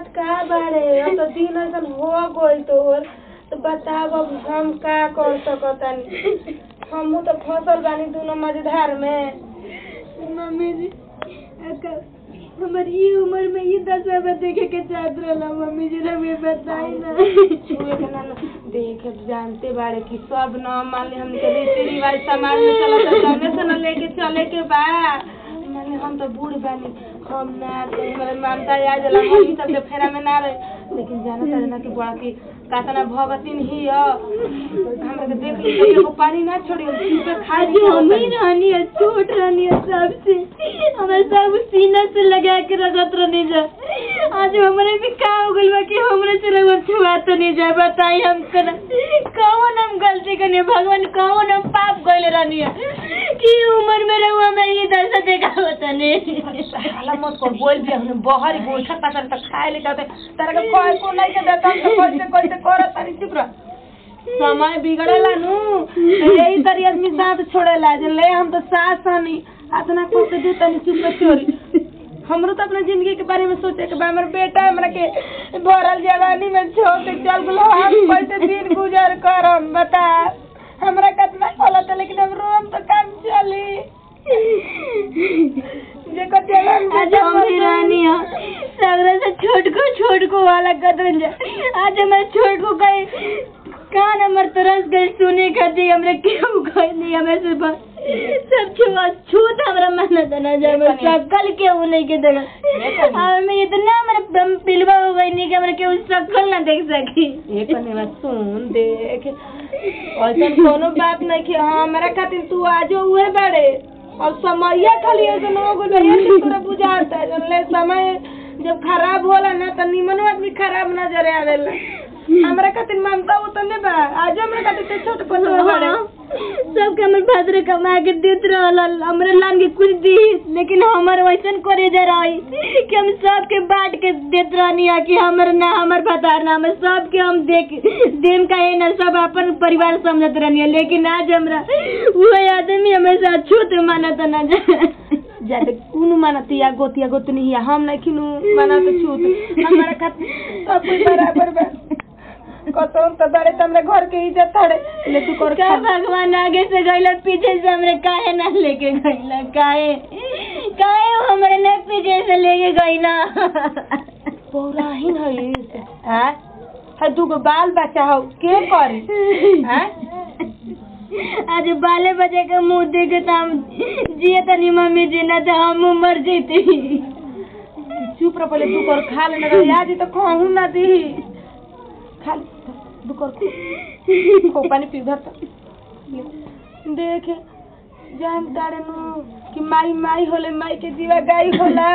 बात का बारे अब तो दिन ऐसा हो गई तोर तो बताब अब हम का कर सकतानी हमहू तो फसल बानी दोनों मजेदार में मम्मी जी अका हमारी ई उम्र में ये दशा में देखे के चाहत रहला मम्मी जी हमें बताई ना छुए के ना ना देख जानते बारे कि सब न मान ली हमके रीति रिवाज समाज में चलत है तौने से न लेके चले के बा माने हम तो बूढ़ बानी हम ना तो हमारे मानता आ जाला हम ई सब के फेरा में ना रहे लेकिन जानत है ना कि बड़ा की कातना भगतिन ही ह हमरा के देख ली तो एगो पानी ना छोड़ी चुपे खा आज ली हम ही रहनी है छोट रहनी है सबसे हमें सब सीना से लगा के रखत रहनी जा आज हमारे भी का हो गइल बा कि हमरे से रगत छुआ तो नहीं जा बताई हम कना कौन हम गलती करनी भगवान कौन हम पाप गइल रहनी है कि उम्र में रहुआ मैं ये दशा देखा होता नहीं हाला मत कर बोल भी हमने बहरी गोइठा ताकर त खाए ले जाते तारा के कोई को नहीं के देता तो कैसे कैसे करत तारी चुप रह समय बिगड़ेला नु तो यही तरी आदमी साथ छोड़ेला जे ले हम तो सास हनी अतना को के दे तनी चुप रह चोरी हमरो तो अपना जिंदगी के बारे में सोचे के बा हमर बेटा हमरा के भरल जवानी में छोड़ के चल गेलो हम कैसे दिन गुजर करम बता हमरा कितना खोलत लेकिन हम रोम तो काम चली जे कतेला आज हम भी रहनी है सगरे से छोट को छोट को वाला कदरन जा आज मैं छोट को कहे कान हमर तरस गए सुने खाती हमरे क्यों कह नहीं हमें से बस सब छुआ छूत हमरा मन देना जा मैं शकल के उ नहीं के देगा और मैं इतना मेरे दम पिलवा हो गई नहीं कि हमरा के उस शकल ना देख सकी एक ने सुन देख ऐसा कोनो बात नहीं कि हाँ मेरा खातिर तू आजो हुए बड़े और समय खाली ऐसा हो गइल बा ये तोरा बुझाता है जानले समय जब खराब होला ना तो निमन आदमी खराब नजर आवेला हमरा खातिर ममता उतने बा आज हमरा खातिर तो छोट पतो बड़े सबके हमर भादरे कमा के देत रहल हमरे लान के कुछ दी लेकिन हमर वैसन करे जा रही कि हम सबके बांट के देत रहनी है कि हमर ना हमर भतार ना हमर सबके हम देख देम का है ना सब अपन परिवार समझत रहनी है लेकिन आज हमरा वो आदमी हमेशा छूत मानत ना जा जाते कुन मानतिया गोतिया गोतनी हिया हम नहीं खिनु मानत छूत हमारा खातिर सब कोई बराबर बा कतौन तो बड़े तो हमरे घर के इज्जत थड़े ले तू कर का खा भगवान आगे से गइला पीछे से हमरे काहे ना लेके गइला काहे काहे वो हमरे ने पीछे से लेके गइला पौराहीन है हैं है दूगो बाल बच्चा हो के करी हैं आज बाले बजे के मुंह देखे तो हम जिए तनी मम्मी जी ना तो हम मर जेती चुप रह पहले तू कर खा लेना रे आज तो कहूं ना दी खा ले तू कर खो। खो पानी पी धर तो देख जान तारे नु कि माई माई होले माई के जीवा गाई होला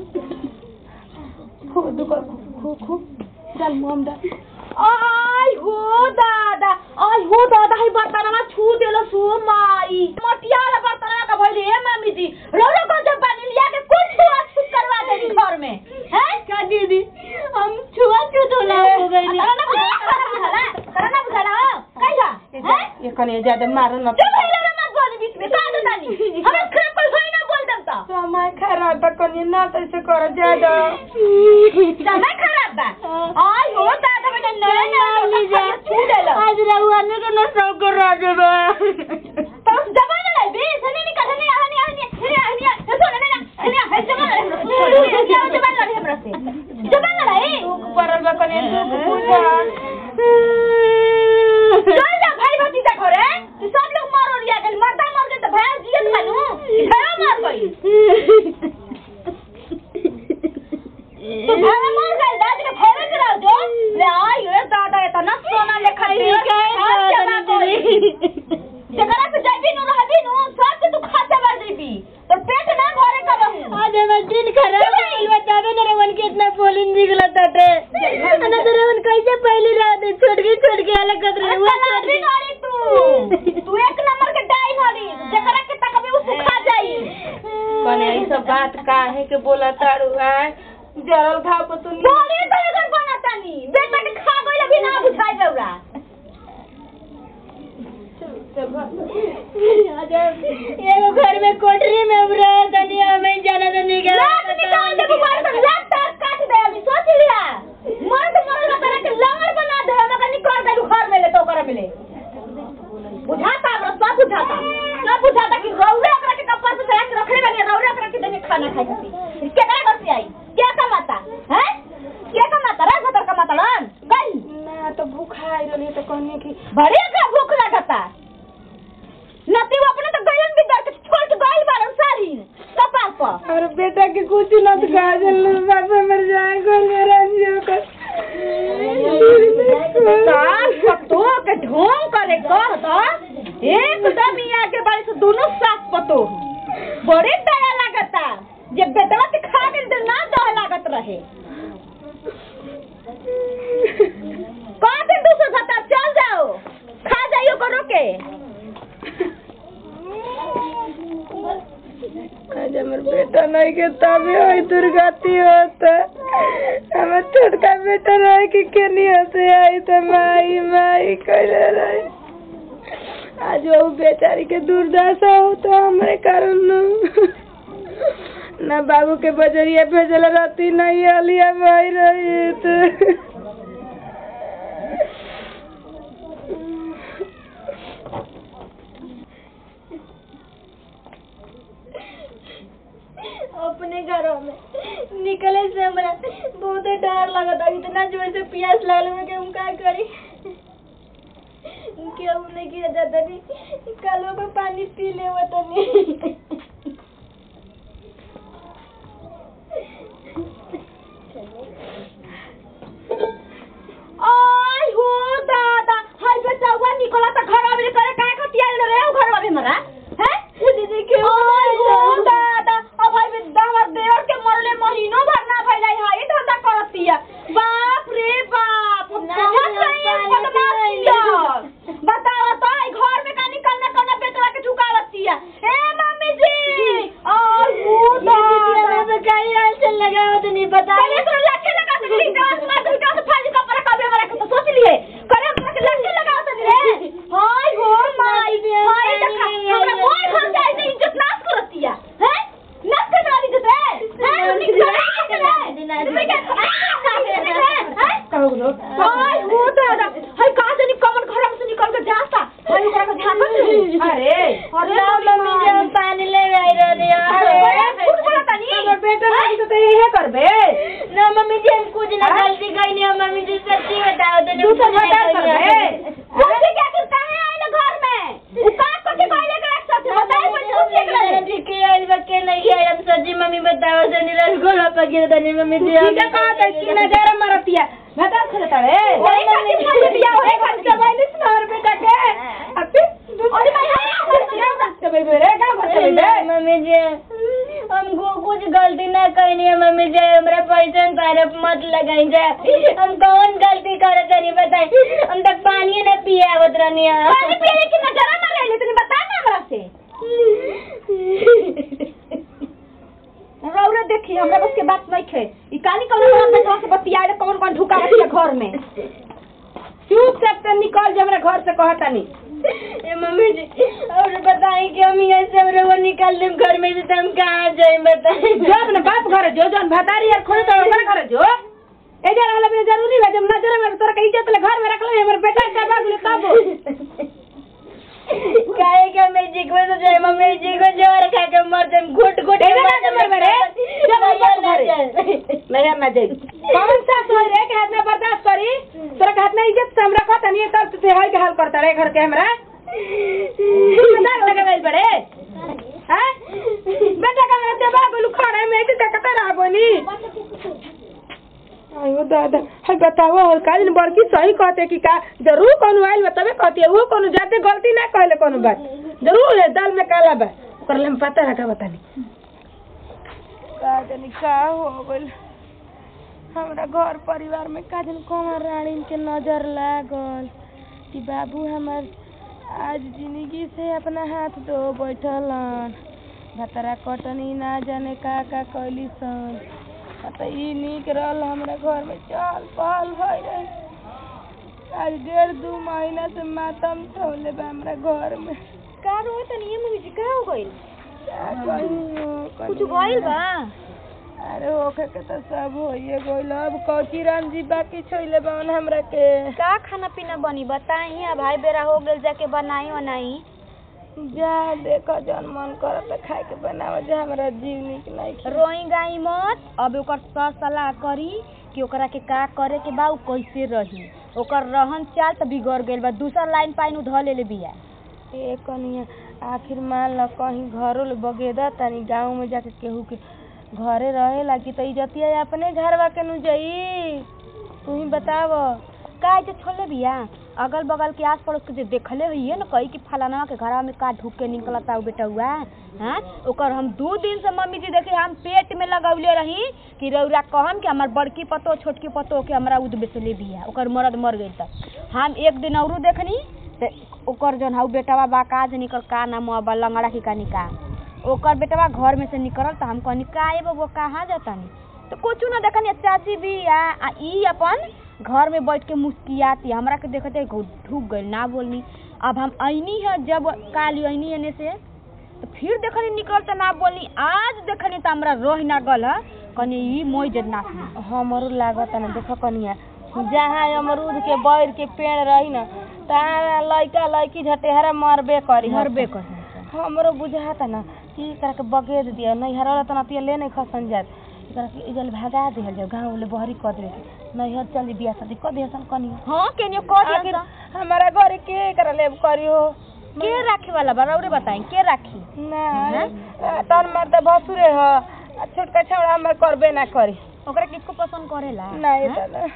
खो दू कर खो खो डाल मुंह डाल आई हो दादा आई हो दादा ही बर्तनमा छू देलो सो माई मटिया वाला बर्तनमा का भइले हे मम्मी जी रोरो को जब पानी लिया के कुछ छुआ छूत करवा देनी घर में हैं का दीदी हम छुआ छूत होला हो गई ना ना बुझाला करा ना बुझाला कैला हैं ये कने ज्यादा मारो ना चुप रही रे मत बोल बीच में का दे तानी हमें खराब कोई होई ना बोल देम तो समय खराब बा कने ना तो ऐसे कर ज्यादा समय खराब बा आई हो दादा बेटा नया नया छू देलो आज रहुआ ने के न सब कर रहा देबा तो जबान लाई बे सने निकल हने हने हने हने हने तो सुन ना हने हने जबान लाई क्या जबान लाई हमरा से जबान लाई दुख पड़ल बा कने दुख बुझा चल जा भाई भतीजा घरे तू सब लोग मर और गया मरदा मर गए तो भैंस जियत बनू भैया मर गई तो भैया मर गई दादी के भैया के रहो जो ले आई रे दादा इतना सोना लेखा दे खास जमा कोई जकरा से जाबी नु रहबी नु सब के तू खाता भर देबी तो पेट ना भरे करहु आज हमार दिन खराब हो गइल बतावे न रेवन के इतना बोलिन निकला ताटे ना तो रेवन कैसे पहली रात छोड़ के छोड़ के अलग कर रहे वो छोड़ भी नड़ी तू तू एक नंबर के डाई नड़ी जकरा के तकबे उ सुखा जाई कने ई सब बात काहे के बोला तारू आय जरल घाव पर तू बोले तो एकर बनातानी बेटा के खा गइल अभी ना बुझाई बेउरा आज एगो घर में कोठरी में हम रह तनी हमें जाना तो नहीं गया लात निकाल दे बुबार तक लात काट दे अभी सोच लिया तो कहनी कि बड़े का भूख लगता नती वो अपने तो गयन भी दर के छोड़ के गइल बारन सारी कपार पर और बेटा के कुछ न तो कहा चल बाबा मर जाए गोल मेरा जियो कर सास पतो के ढोंग करे कह तो एकदम ही आगे बारी से दोनों सास पतो बड़े दया लगता जे बेटवा के खा के दे ना दया लागत रहे कौन से दूसरे खाता चल जाओ खा जाइयो करो के आज हमर बेटा नहीं के तबे होई दुर्गति होता हमर छोटका बेटा रहे कि केनी हसे आई तो माई माई कहले रहे आज वो बेचारी के दुर्दशा हो तो हमरे कारण न ना बाबू के बजरिया भेजल रहती नहीं अलिया भाई रही तो अपने घरों में निकले से हमरा बहुत डर लगता इतना जोर से प्यास लगल में कि हम का करी केहू नहीं गिर जाता नहीं कलो में पानी पी ले तनी आई हो दादा हाय बेटा हुआ निकला तो घर में करे काय खतिया रे घर में मरा हैं दीदी क्यों आई हो दादा अब भाई बे हमर देवर के मरले महीनों भर ना भइलै हाय धंधा करतिया बाप रे बाप हम ना, बहुत ना, रही है पानी बदमाशिया बताओ तो आई घर में का निकलना कौन बेटवा के झुकावतिया ए मम्मी जी आई हो दादा कहीं ऐसे लगा हो तो नहीं पता पहले तो लट्ठे लगा तो नहीं डांस मार दो डांस फाड़ का पर कबे मरा के तो सोच लिए करे हमरा के लट्ठे लगा तो रे हाय हो माई हाय देखा हमरा मोय घर जाए से इज्जत नाश करतिया हैं नाश करने वाली इज्जत है हैं उन्हीं की कहू लो हाय हो दादा हाय कहां से निकल घर में से निकल के जाता हाय ओकरा के झाकत अरे अरे मम्मी जी हम पानी ले आई रहे अरे झूठ बोला तनी हमर बेटा नहीं तो यही करबे ना मम्मी जी हम कुछ ना गलती कहीं नहीं मम्मी जी सच्ची बताओ तो तू तो बता करबे मुझे क्या करता है आइल घर में उ का को के कहले के रख सकते बताए पर झूठ निकले के आइल बके नहीं आइल हम सच्ची मम्मी बताओ तो निरल गोला पकड़ दनी मम्मी जी ठीक है कहा था कि नजर मरतिया भता खलता रे वही खातिर शादी बियाह होए खातिर के बैलिस मार बेटा के अबे अरे भाई हां के बेबे रे का भते बे मम्मी जी हमको कुछ गलती ना करनी है मम्मी जी हमरा पैसा तरफ मत लगाई जाए हम कौन गलती करे तनी बताई हम तक पानी ना पिया आवत रहनी है पानी पीने की नजर ना रहे तूने बता ना हमरा से रौरा देखी हमरा बस के बात नहीं खे ई कानी कौन बात बेटवा से बतियाए कौन कौन ढुका बतिया घर में चुपचाप से निकल जा हमरा घर से कहता नहीं ए मम्मी जी और बताई कि हम यहाँ से हमरा वो निकाल देम घर में से तो हम कहाँ जाए बताई जो अपने बाप घर जो जन भतारी यार खोल तो ओकर घर जो ए जा रहला बे जरूरी है जब नजर में तोरा के इज्जत ले घर में रख ले हमर बेटा का बाग ले तब काहे के मैं जी को तो जाए मम्मी जी को जोर खा के मर जाए घुट घुट के एबे ना मर मर बरे जब बाप घरे नहीं ना जाई कौन सा सोई रे के हाथ में बर्दाश्त करी तोरा के हाथ में इज्जत से हमरा कहता नहीं तब से हाल के हाल करता रे घर के हमरा मजाक लगा गई बड़े हैं बेटा का मेरा जवाब बोलू खाने में ऐसे देखता रहा बोनी आयो दादा है बताओ और काल बड़की सही कहते कि का जरूर कोनो आइल बा तबे कहती है वो कोनो जाते गलती ना कहले कोनो बात जरूर है दाल में काला बा ओकर ले में पता रखा बतानी का जानी का हो गइल हमरा घर परिवार में का जानी कमर रानी के नजर लागल कि बाबू हमर आज जिंदगी से अपना हाथ धो बैठलन भतरा कटनी ना जाने का का कैली सन त ई निक रहल हमरा घर में चल पहल भई रहे आज डेढ़ दू महीना से मातम छौले बा हमरा घर में का रोए तनी ये मम्मी जी का हो गइल का कहियो कुछ गइल बा अरे ओखे के तो सब होइए गइल अब कौची राम जी बाकी छोइले बावन हमरा के का खाना पीना बनी बताई अब भाई बेरा हो गेल जाके बनाई बनाई जा देखो जौन मन करत खाए के बनाव जा हमरा जीव निक नहीं खे रोई गाई मत अब ओकर सर सलाह करी कि ओकरा के का करे के बा उ कैसे रही ओकर रहन चाल त बिगड़ गेल बा दूसर लाइन पाइन उ ध लेले बिया ए कनिया आखिर मान ल कहीं घरो ले बगेदा तनी गाँव में जाके केहू के घरे रहेला कि त इजतिया अपने घरवा के नु जाई तू ही बताव का जे छोड़ले बिया अगल बगल के आस पड़ोस के जे देखले होइए न कही कि फलाना के घरवा में का ढुक के निकलता उ बेटा हुआ हैं ओकर हम दू दिन से मम्मी जी देखे हम पेट में लगौले रही कि रौरा कहम कि हमार बड़की पतो छोटकी पतो के हमरा उद बेचले बिया ओकर मरद मर गइल त हम एक दिन औरो देखनी ते ओकर जौन हउ बेटवा बा का जे निकल का नाम बा लंगड़ा की का निका ओकर बेटवा घर में से निकलल त हम कहनी का ए बबुआ कहाँ जातानी तो कुछ न देखनी चाची भी आ आ ई अपन घर में बैठ के मुस्कियाती हमरा के देखते ढूक गइल ना बोलनी अब हम ऐनी है जब काली ऐनी एने से तो फिर देखनी निकल त ना बोलनी आज देखनी त हमरा रोह ना गल ह कनी ई मोई जद ना हमरो लागत न देख कनिया जहाँ अमरूद के बैर के पेड़ रही न तहाँ लइका लइकी झटेहरा मरबे करी मरबे कर हमरो बुझाता न कि एकरा के बगेद दिया नैहर वाला त नतिया ले नहीं खसन जात एकरा के इजल भगा दिहल जाओ गाँव ले बहरी क दे नैहर चल बियाह शादी क दे सन कनिया हां केनियो कह आखिर दिया हमारा घर के एकरा लेब करी हो के राखे वाला बा रौरे बताई के राखी ना तन मर्द भसुरे ह आ छोटका छौड़ा हमर करबे ना करी ओकरा किसको पसंद करेला ना ये हैं? दादा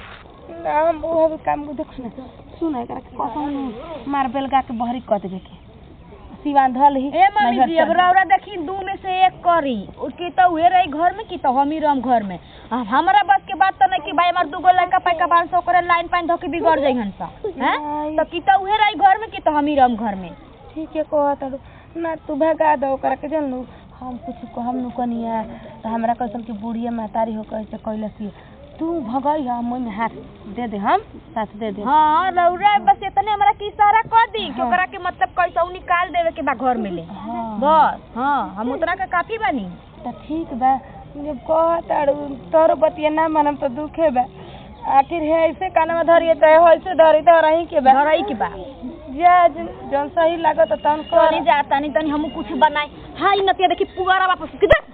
ना हम वो भी काम को देखो ना सुन एकरा के कसम मार बेलगा के बहरी क देबे के सिवान धल ही ए मम्मी नैहर जी चल अब रौरा देखी दू में से एक करी उसकी तो उहे रही घर में की तो हम ही रम घर में अब हमारा बस के बात तो नहीं कि भाई हमार दूगो लड़का पैका बांध सौ करे लाइन पाइन धोके बिगड़ जाई हंसा हैं तो की तो उहे रही घर में की तो हम ही रम घर में ठीक है कहत हड़ू ना तू भगा दो ओकरा के जानलू हम कुछ कहम नु कनिया तो हमरा कैसन की बुढ़िया महतारी हो कैसे कैलसी तू भगई हम ओइमे हाथ दे दे हम साथ दे दे हाँ रौरा बस इतने हमरा की इशारा कर दी कि ओकरा के मतलब कैसे निकाल देवे के बा घर में ले हाँ बस हाँ हम उतना का काफी बानी तो ठीक बा जब कहत हड़ू तोर बतिया ना मानम तो दुखे बा आखिर है ऐसे कान में धरिए तो ऐसे धरी तो रही के बा धरई के बा जा जन जौन सही लागत तन कर तनी जा तनी तनी हम कुछ बनाई हाँ ई नतिया देखी पुगारा वापस किधर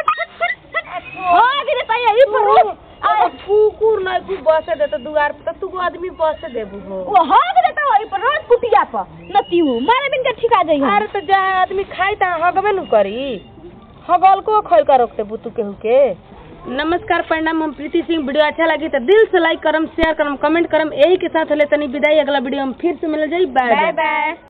हाँ गिरे ताई यही पर हो आ कुकुर नहीं तू बसे दे तो दुआर पे तो तू आदमी बसे देबू हो वो हाँ गिरे ता वही पर रोज कुटिया पर नती हूँ मारे बिन के ठिका जाई अरे तो जहाँ आदमी खाई तहाँ हगबे नु करी हगल को खोल कर रखते बुतू केहू के नमस्कार प्रणाम हम प्रीति सिंह वीडियो अच्छा लगी तो दिल से लाइक करम शेयर करम कमेंट करम यही के साथ ले तनी विदाई अगला वीडियो में फिर से मिल जाई बाय बाय